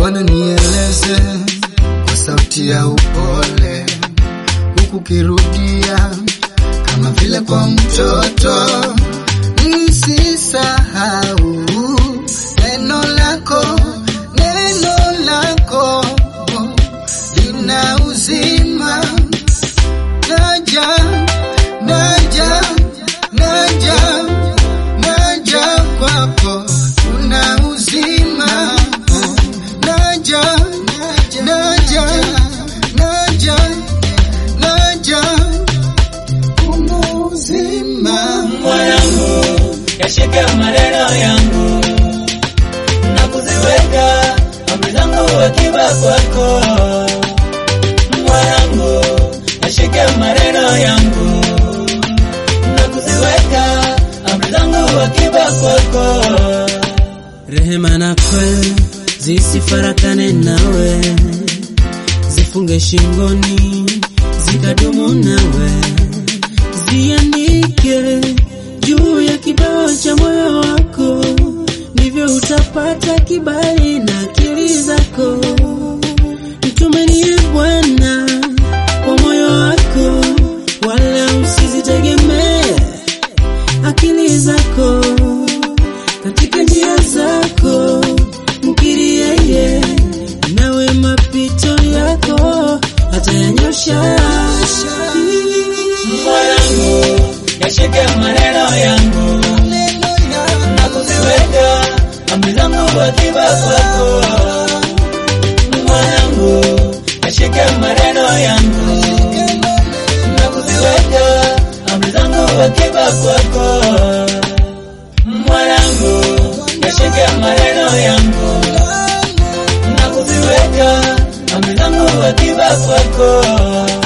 Bwana nieleze kwa sauti ya upole, huku kirudia kama vile kwa mtoto, nisisahau neno lako, neno lako lina uzima. Naja, naja, naja, naja kwako, kuna uzima. Naja, naja, naja, naja, kuna uzima. mwanangu, yashike maneno yangu na kuziweka amri zangu akiba kwako. Mwanangu, yashike maneno yangu na kuziweka amri zangu akiba kwako. Rehema na kweli zisifarakane nawe, zifunge shingoni zikadumu nawe, ziandike juu ya kibao cha moyo wako, ndivyo utapata kibali na akili zako. Mtumainie Bwana kwa moyo wako, wala usizitegemee akili zako katika njia zako, mkiri yeye, nawe mapito yako atayanyosha. Mwanangu, yashike maneno yangu na kuziweka amri zangu akiba kwako. Mwanangu, yashike maneno yangu na kuziweka amri zangu akiba kwako. Mwanangu, yashike maneno yangu na kuziweka amri zangu akiba kwako.